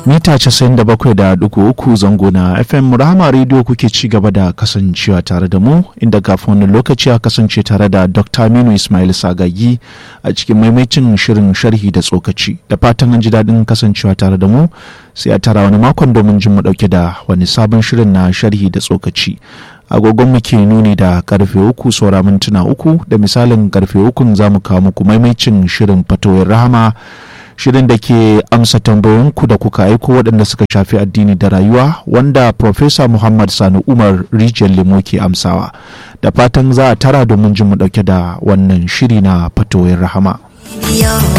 mita 97.3 zango na fm rahama radio kuke ci gaba da kasancewa tare da mu inda kafin wani lokaci a kasance tare da dr aminu ismail sagagi a cikin maimacin shirin sharhi da tsokaci da fatan an ji daɗin kasancewa tare da mu sai a tara wani makon domin jin mu ɗauke da wani sabon shirin na sharhi da tsokaci agogon mu ke nuni da karfe uku saura mintuna uku da misalin karfe ukun za mu kawo muku maimacin shirin fatowar rahama shirin da ke amsa tambayoyinku da kuka aiko waɗanda suka shafi addini da rayuwa wanda Profesa Muhammad Sani Umar Rijiyar Lemo ke amsawa da fatan za a tara domin jin mu ɗauke da wannan shiri na fatoyin rahama.